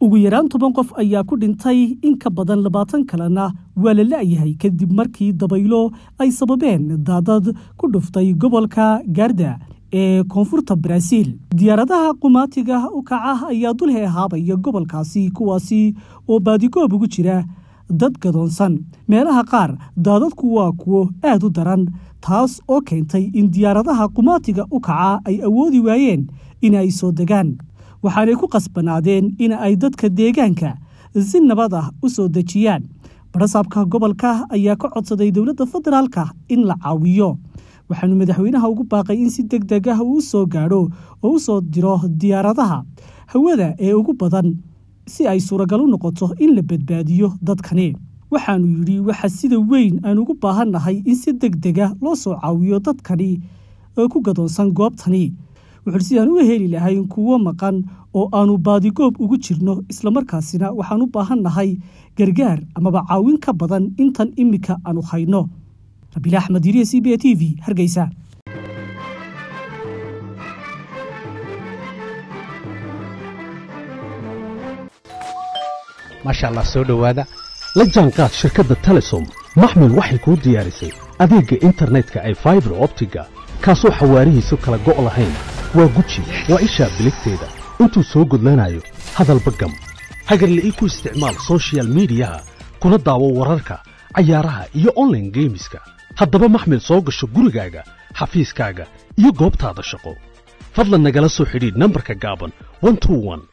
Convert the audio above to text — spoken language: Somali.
ugu yaraan toban qof ayaa ku dhintay in ka badan labaatan kalena waa la la'yahay kadib markii dabaylo ay sababeen daadad ku dhuftay gobolka gaarda ee koonfurta baraaziil diyaaradaha qumaatiga u kaca ayaa dul heehaabaya gobolkaasi kuwaasi oo baadigoob ugu jira dad gadoonsan meelaha qaar daadadku waa kuwo aad u daran taas oo keentay in diyaaradaha qumaatiga u kaca ay awoodi waayeen in ay soo degaan waxaanay ku qasbanaadeen in ay dadka deegaanka si nabad ah u soo dejiyaan barasaabka gobolka ayaa ka codsaday dowladda federaalka in la caawiyo waxaanu madaxweynaha ugu baaqay in si deg deg ah uu soo gaadho oo u soo diro diyaaradaha hawada ee ugu badan si ay suuragal u noqoto in la badbaadiyo dadkani waxaanu yidhi waxa sida weyn aan ugu baahannahay in si deg dega loo soo caawiyo dadkani oo ku gadoonsan goobtani wuxuuhi sidaan u heli lahayn kuwo maqan oo aanu baadigoob ugu jirno islamarkaasina waxaan u baahannahay gargaar amaba caawin ka badan intan iminka aanu hayno rabiil axmed yiriya c b a t v hargeysa maasha allah soo dhowaada la jaanqaad shirkadda telesom maxmil waxay kuu diyaarisay adeegga internetka ay faibar optiga kaasoo xawaarihiisu kala go' lahayn waa guji waa ishaa biligteeda intuu soo gudlanayo hadalba gam hagarla'ii ku isticmaal soshiyal miidiyaha kuna daawo wararka cayaaraha iyo onlaine geemiska haddaba maxmil soo gasho gurigaaga xafiiskaaga iyo goobtaada shaqo fadlan nagala soo xidhiidh nambarka gaaban